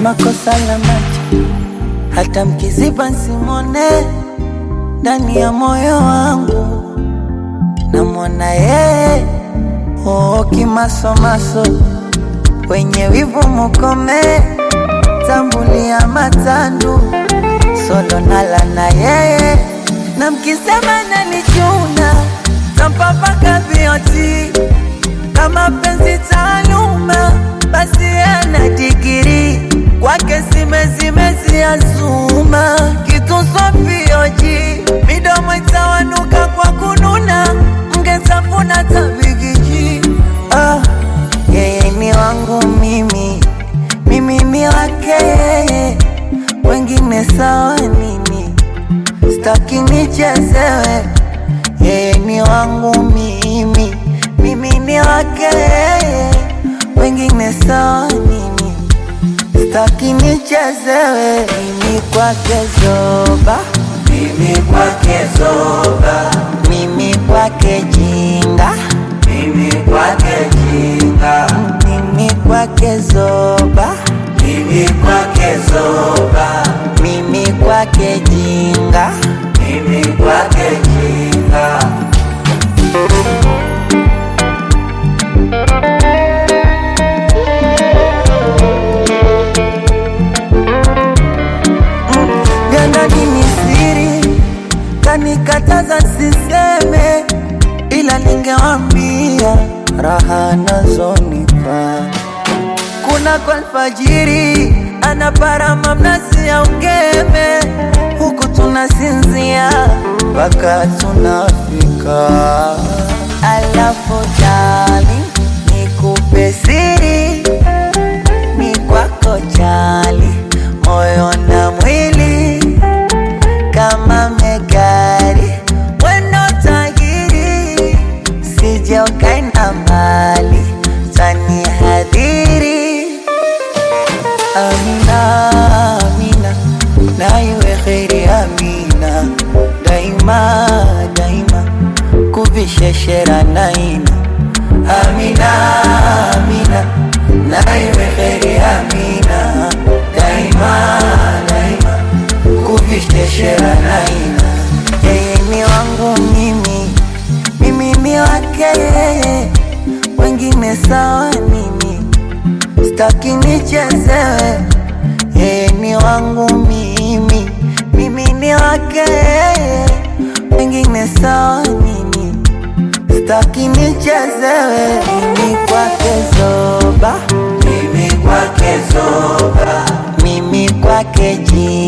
kama kosa la macho, hata mkiziba nsimone ndani ya moyo wangu namwona yeye oo, kimasomaso wenye wivu mukome, tambulia matandu solo nala na yeye, na mkisema nanichuna tampapaka vioti kama penzi taaluma, basi ana digiri kwake simezimezi azuma kitu sofioji midomo itawanuka kwa kununa mgetafuna tabigiji ah, yeye ni wangu mimi mimi ni wake yeye wengine sawa nini staki nichezewe yeye ni wangu mimi mimi ni wake yeye wengine sawa nini staki nichezewe mimi kwake zoba Mimi kwake zoba, mimi kwake jinga mimi kwake jinga, mimi kwake zoba mimi kwake zoba, mimi kwake jinga mimi kwake jinga. Gandani ni siri, kanikataza siseme, ila ningewambia raha nazonipa. Kuna kwa alfajiri anaparama mnazi ya ungeme, huku tunasinzia mpaka tunafika. Alafu dali nikupe siri ni kwako chali, moyo na mwili kama megari, weno tahiri, sije ukaenda mbali, tani hadhiri. Amina, Amina, na iwe kheri Amina, daima daima, kuvisheshera naina. Amina, Amina, na iwe kheri Amina, daima daima, kuvisheshera naina. Yeye ni wangu mimi, mimi ni wake yeye, wengine sawa nini? Staki nichezewe, yeye ni wangu mimi, mimi ni wake yeye, wengine sawa nini? Staki nichezewe, mimi kwake zoba, Mimi kwake zoba, mimi kwake jini